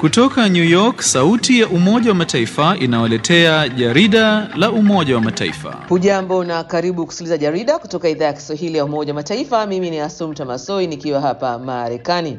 Kutoka New York, sauti ya Umoja wa Mataifa inawaletea jarida la Umoja wa Mataifa. Hujambo na karibu kusikiliza jarida kutoka idhaa ya Kiswahili ya Umoja wa Mataifa. Mimi ni Asumta Masoi nikiwa hapa Marekani.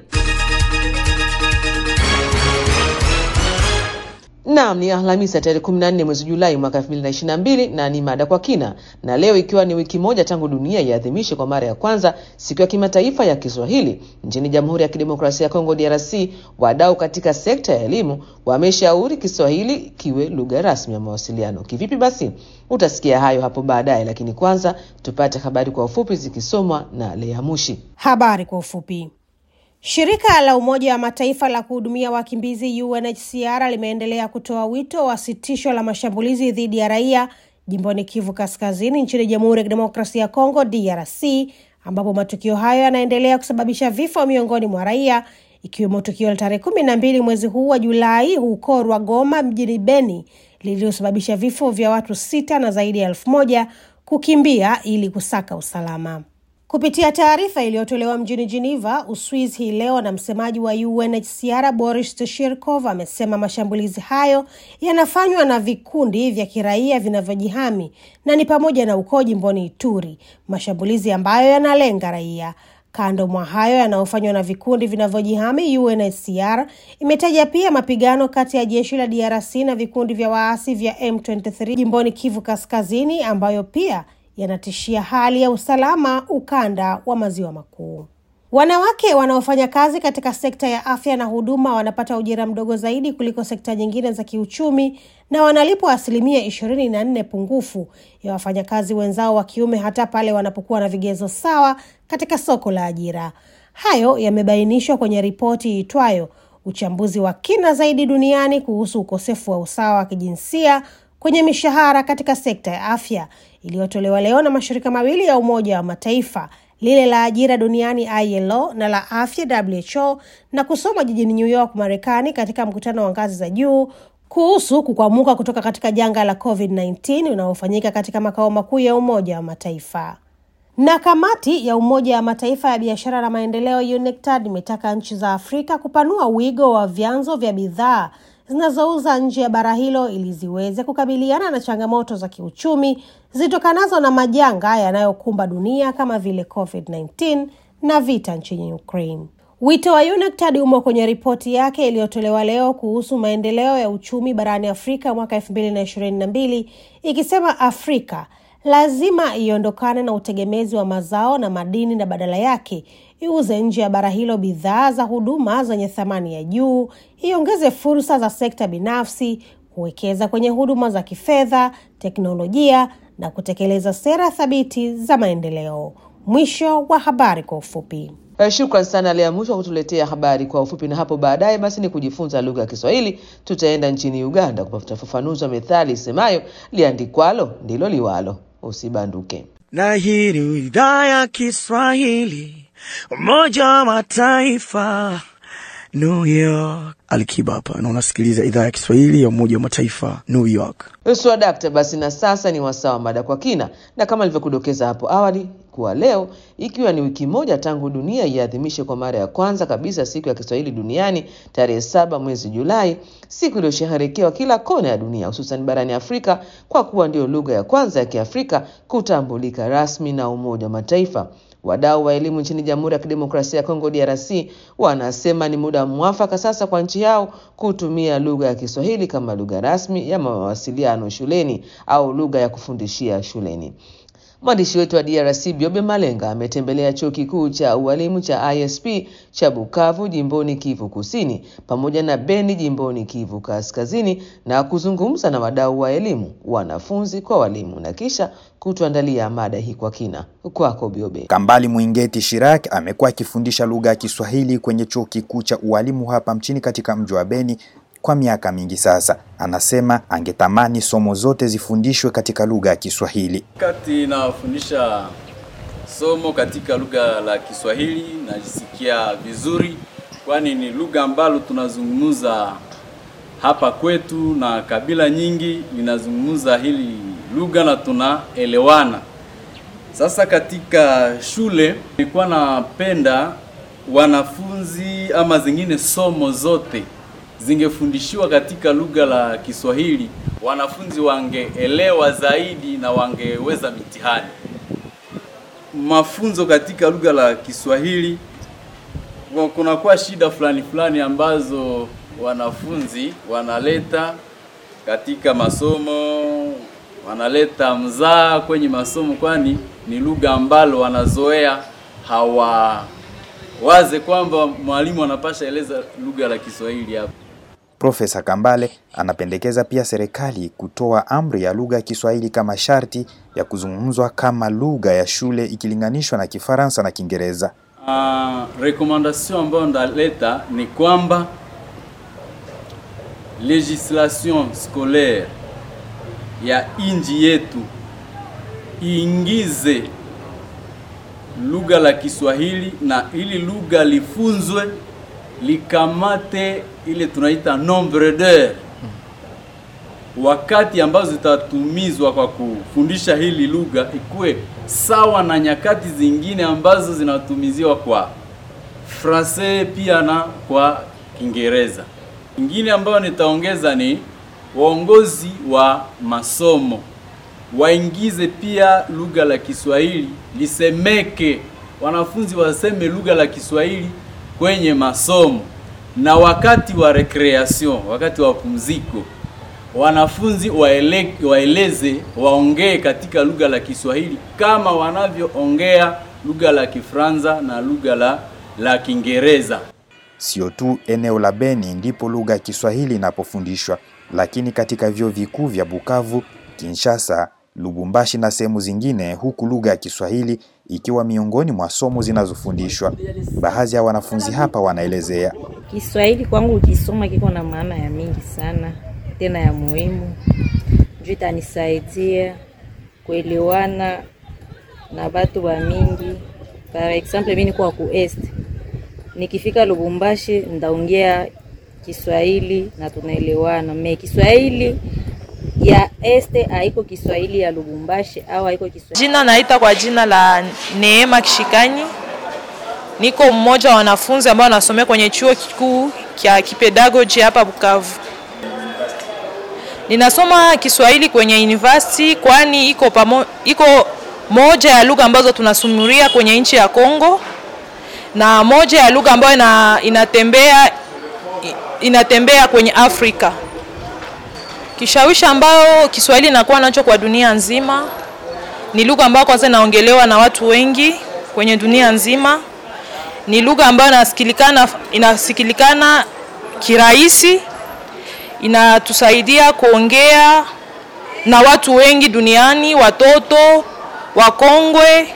Naam, ni Alhamisi ya tarehe 14 mwezi Julai mwaka 2022 na ni mada kwa kina, na leo ikiwa ni wiki moja tangu dunia iadhimishe kwa mara ya kwanza siku ya kimataifa ya Kiswahili nchini Jamhuri ya Kidemokrasia ya Kongo DRC, wadau katika sekta ya elimu wameshauri Kiswahili kiwe lugha rasmi ya mawasiliano. Kivipi basi? Utasikia hayo hapo baadaye, lakini kwanza tupate habari kwa ufupi zikisomwa na Lea Mushi. Habari kwa ufupi. Shirika la Umoja wa Mataifa la kuhudumia wakimbizi UNHCR limeendelea kutoa wito wa sitisho la mashambulizi dhidi ya raia jimboni Kivu Kaskazini nchini Jamhuri ya Kidemokrasia ya Kongo DRC, ambapo matukio hayo yanaendelea kusababisha vifo miongoni mwa raia, ikiwemo tukio la tarehe kumi na mbili mwezi huu wa Julai huko Rwagoma mjini Beni lililosababisha vifo vya watu sita na zaidi ya elfu moja kukimbia ili kusaka usalama. Kupitia taarifa iliyotolewa mjini Geneva, Uswiz hii leo na msemaji wa UNHCR Boris Tashirkov amesema mashambulizi hayo yanafanywa na vikundi vya kiraia vinavyojihami na ni pamoja na uko jimboni Ituri, mashambulizi ambayo yanalenga raia. Kando mwa hayo yanayofanywa na vikundi vinavyojihami, UNHCR imetaja pia mapigano kati ya jeshi la DRC na vikundi vya waasi vya M23 jimboni Kivu Kaskazini ambayo pia yanatishia hali ya usalama ukanda wa maziwa makuu. Wanawake wanaofanya kazi katika sekta ya afya na huduma wanapata ujira mdogo zaidi kuliko sekta nyingine za kiuchumi na wanalipwa asilimia ishirini na nne pungufu ya wafanyakazi wenzao wa kiume hata pale wanapokuwa na vigezo sawa katika soko la ajira. Hayo yamebainishwa kwenye ripoti iitwayo uchambuzi wa kina zaidi duniani kuhusu ukosefu wa usawa wa kijinsia kwenye mishahara katika sekta ya afya iliyotolewa leo na mashirika mawili ya Umoja wa Mataifa, lile la ajira duniani ILO na la afya WHO, na kusoma jijini New York, Marekani, katika mkutano wa ngazi za juu kuhusu kukwamuka kutoka katika janga la COVID-19 unaofanyika katika makao makuu ya Umoja wa Mataifa. Na kamati ya Umoja wa Mataifa ya biashara na maendeleo UNCTAD imetaka nchi za Afrika kupanua wigo wa vyanzo vya bidhaa zinazouza nje ya bara hilo ili ziweze kukabiliana na changamoto za kiuchumi zitokanazo na majanga yanayokumba dunia kama vile COVID-19 na vita nchini Ukraine. Wito wa UNCTAD umo kwenye ripoti yake iliyotolewa leo kuhusu maendeleo ya uchumi barani Afrika mwaka elfu mbili na ishirini na mbili ikisema Afrika lazima iondokane na utegemezi wa mazao na madini na badala yake iuze nje ya bara hilo bidhaa za huduma zenye thamani ya juu, iongeze fursa za sekta binafsi, kuwekeza kwenye huduma za kifedha, teknolojia na kutekeleza sera thabiti za maendeleo. Mwisho wa habari kwa ufupi. Shukran sana Lea Mwisho wa kutuletea habari kwa ufupi, na hapo baadaye basi ni kujifunza lugha ya Kiswahili. Tutaenda nchini Uganda kupata ufafanuzi wa methali isemayo liandikwalo ndilo liwalo. Usibanduke. Na hii ni idhaa ya Kiswahili Umoja wa Mataifa, New York. Alikiba hapa na unasikiliza idhaa ya Kiswahili ya Umoja wa Mataifa, New York. Swadakta, basi na sasa ni wasaa wa mada kwa kina, na kama nilivyokudokeza hapo awali kuwa leo ikiwa ni wiki moja tangu dunia iadhimishe kwa mara ya kwanza kabisa siku ya Kiswahili duniani tarehe saba mwezi Julai, siku iliyosheherekewa kila kona ya dunia, hususan barani Afrika kwa kuwa ndio lugha ya kwanza ya Kiafrika kutambulika rasmi na Umoja wa Mataifa. Wadau wa elimu nchini Jamhuri ya Kidemokrasia ya Kongo DRC wanasema ni muda mwafaka sasa kwa nchi yao kutumia lugha ya Kiswahili kama lugha rasmi ya mawasiliano shuleni au lugha ya kufundishia shuleni. Mwandishi wetu wa DRC Biobe Malenga ametembelea chuo kikuu cha ualimu cha ISP cha Bukavu jimboni Kivu Kusini pamoja na Beni jimboni Kivu Kaskazini na kuzungumza na wadau wa elimu, wanafunzi kwa walimu na kisha kutuandalia mada hii kwa kina. Kwako Biobe. Kambali Mwingeti Shirak amekuwa akifundisha lugha ya Kiswahili kwenye chuo kikuu cha ualimu hapa mchini katika mji wa Beni kwa miaka mingi sasa. Anasema angetamani somo zote zifundishwe katika lugha ya Kiswahili. Wakati nafundisha somo katika lugha la Kiswahili najisikia vizuri, kwani ni lugha ambalo tunazungumza hapa kwetu na kabila nyingi linazungumza hili lugha na tunaelewana. Sasa katika shule nilikuwa napenda wanafunzi ama zingine somo zote zingefundishiwa katika lugha la Kiswahili, wanafunzi wangeelewa zaidi na wangeweza mitihani. Mafunzo katika lugha la Kiswahili kwa- kunakuwa shida fulani fulani ambazo wanafunzi wanaleta katika masomo, wanaleta mzaa kwenye masomo, kwani ni lugha ambalo wanazoea hawawaze kwamba mwalimu anapasha eleza lugha la Kiswahili hapa. Profesa Kambale anapendekeza pia serikali kutoa amri ya lugha ya Kiswahili kama sharti ya kuzungumzwa kama lugha ya shule ikilinganishwa na Kifaransa na Kiingereza. Uh, recommandation ambayo ndaleta ni kwamba legislation scolaire ya inji yetu iingize lugha la Kiswahili na ili lugha lifunzwe likamate ile tunaita nombre d'heure wakati ambazo zitatumizwa kwa kufundisha hili lugha ikuwe sawa na nyakati zingine ambazo zinatumiziwa kwa Francais pia na kwa Kiingereza. Ingine ambayo nitaongeza ni waongozi wa masomo waingize pia lugha la Kiswahili lisemeke, wanafunzi waseme lugha la Kiswahili kwenye masomo, na wakati wa recreation, wakati wa pumziko wanafunzi waele, waeleze waongee katika lugha la Kiswahili kama wanavyoongea lugha la Kifaransa na lugha la la Kiingereza. Sio tu eneo la Beni ndipo lugha ya Kiswahili inapofundishwa, lakini katika vyuo vikuu vya Bukavu, Kinshasa, Lubumbashi na sehemu zingine, huku lugha ya Kiswahili ikiwa miongoni mwa somo zinazofundishwa. Baadhi ya wanafunzi hapa wanaelezea. Kiswahili kwangu ukisoma kiko na maana ya mingi sana tena ya muhimu, juu itanisaidia kuelewana na batu ba mingi. Par exemple mimi niko ku est, nikifika Lubumbashi ndaongea Kiswahili na tunaelewana. Me Kiswahili ya este haiko Kiswahili ya Lubumbashi au haiko Kiswahili Jina naita kwa jina la Neema Kishikanyi. Niko mmoja wa wanafunzi ambao wanasomea kwenye chuo kikuu cha kipedagogy hapa Bukavu. Ninasoma Kiswahili kwenye university kwani iko pamo, iko moja ya lugha ambazo tunasumuria kwenye nchi ya Kongo na moja ya lugha ambayo ina, inatembea inatembea kwenye Afrika. Kishawishi ambayo Kiswahili inakuwa nacho kwa dunia nzima ni lugha ambayo kwanza inaongelewa na watu wengi kwenye dunia nzima. Ni lugha ambayo inasikilikana, inasikilikana kirahisi, inatusaidia kuongea na watu wengi duniani, watoto, wakongwe,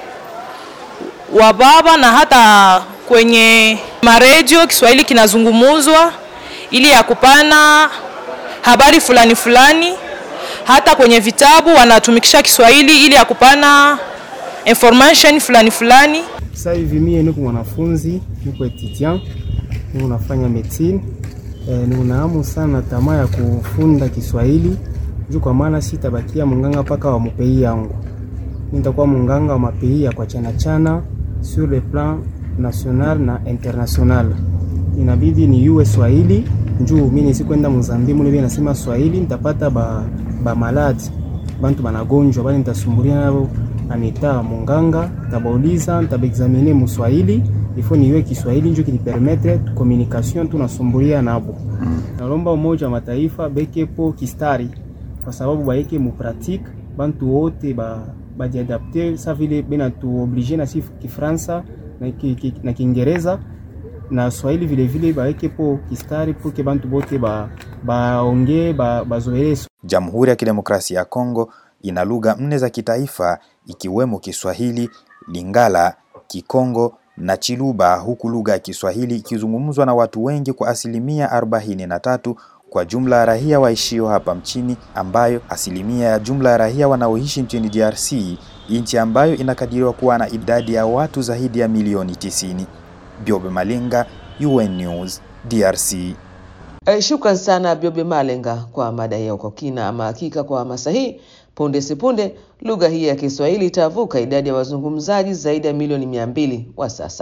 wa baba na hata kwenye maredio Kiswahili kinazungumuzwa ili ya kupana habari fulani fulani. Hata kwenye vitabu wanatumikisha Kiswahili ili ya kupana information fulani fulani. Sasa hivi mie niko mwanafunzi, niko etudiant, niko nafanya medicine eh, niko na hamu sana tamaa ya kufunda Kiswahili juu kwa maana sitabakia munganga mpaka wa mupei yangu. Mimi nitakuwa munganga wa mapei ya kwa chana chana sur le plan national na international. Inabidi ni yue Swahili njuu mimi nisikwenda Mozambique mule nasema Swahili nitapata ba, ba maladi bantu banagonjwa bali nitasumbulia nabo anita munganga tabauliza ntabaexamine muswahili ifo niwe Kiswahili njo kilipermetre communication tunasumbulia nabo. Nalomba Umoja wa Mataifa bekepo kistari kwa sababu baeke mu pratique bantu wote ba bajiadapte sa vile bena tu oblige na si Kifransa na ki, ki, na Kiingereza na Swahili vile vile baeke po kistari poke bantu bote ba baongee ba, bazoele Jamhuri ya Kidemokrasia ya Kongo ina lugha nne za kitaifa ikiwemo Kiswahili, Lingala, Kikongo na Chiluba, huku lugha ya Kiswahili ikizungumzwa na watu wengi kwa asilimia arobaini na tatu kwa jumla ya raia waishio hapa mchini, ambayo asilimia ya jumla ya raia wanaoishi nchini DRC, nchi ambayo inakadiriwa kuwa na idadi ya watu zaidi ya milioni tisini. Biobe Malinga, UN News, DRC. Eh, Shukran sana Biobe Malenga kwa mada hiyo kwa kina. Ama hakika kwa hamasa hii, punde sipunde lugha hii ya Kiswahili itavuka idadi ya wazungumzaji zaidi ya milioni mia mbili wa sasa.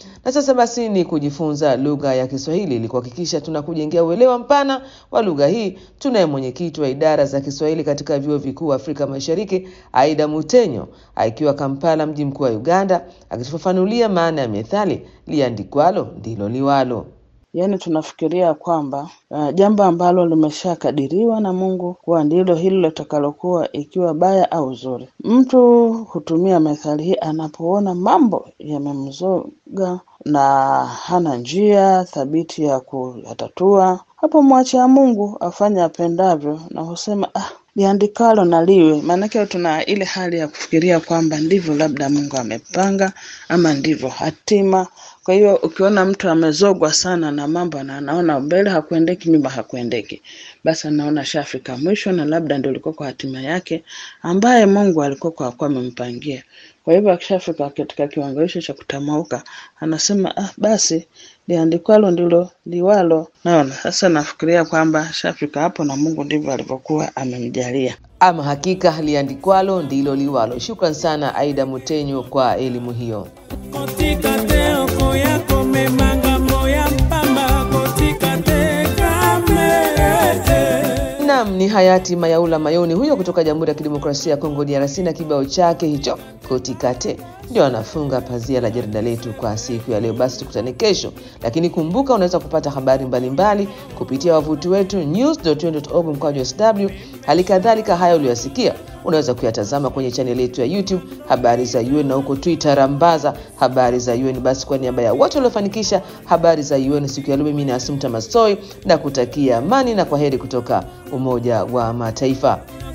Na sasa basi ni kujifunza lugha ya Kiswahili ili kuhakikisha tunakujengea uelewa mpana wa lugha hii. Tunaye mwenyekiti wa idara za Kiswahili katika vyuo vikuu Afrika Mashariki, Aida Mutenyo, akiwa Kampala, mji mkuu wa Uganda, akitufafanulia maana ya methali liandikwalo ndilo liwalo. Yaani tunafikiria kwamba uh, jambo ambalo limeshakadiriwa na Mungu kuwa ndilo hilo litakalokuwa, ikiwa baya au zuri. Mtu hutumia methali hii anapoona mambo yamemzoga na hana njia thabiti ya kuyatatua. Hapo mwachia Mungu afanye apendavyo, na husema ah, liandikalo na liwe. Maanake tuna ile hali ya kufikiria kwamba ndivyo labda Mungu amepanga ama ndivyo hatima kwa hiyo ukiona mtu amezogwa sana na mambo na anaona mbele hakuendeki, nyuma hakuendeki, basi anaona shafika mwisho, na labda ndio ilikuwa kwa hatima yake ambaye Mungu alikuwa kwa kwa amempangia. Kwa hivyo akishafika katika kiwango hicho cha kutamauka, anasema ah, basi liandikwalo ndilo liwalo. Naona sasa, nafikiria kwamba shafika hapo, na Mungu ndivyo alivyokuwa amemjalia. Ama hakika liandikwalo ndilo liwalo. Shukran sana Aida Mutenyo kwa elimu hiyo. Nam ni hayati Mayaula Mayoni huyo kutoka Jamhuri ya Kidemokrasia ya Kongo DRC, na kibao chake hicho kotikate ndio anafunga pazia la jarida letu kwa siku ya leo. Basi tukutane kesho, lakini kumbuka, unaweza kupata habari mbalimbali mbali kupitia wavuti wetu news.un.org mkwaju sw. Hali kadhalika haya uliyosikia unaweza kuyatazama kwenye chaneli yetu ya YouTube habari za UN na huko Twitter rambaza habari za UN. Basi kwa niaba ya wote waliofanikisha habari za UN siku ya leo, mimi ni Asumta Masoi na kutakia amani na kwa heri kutoka Umoja wa Mataifa.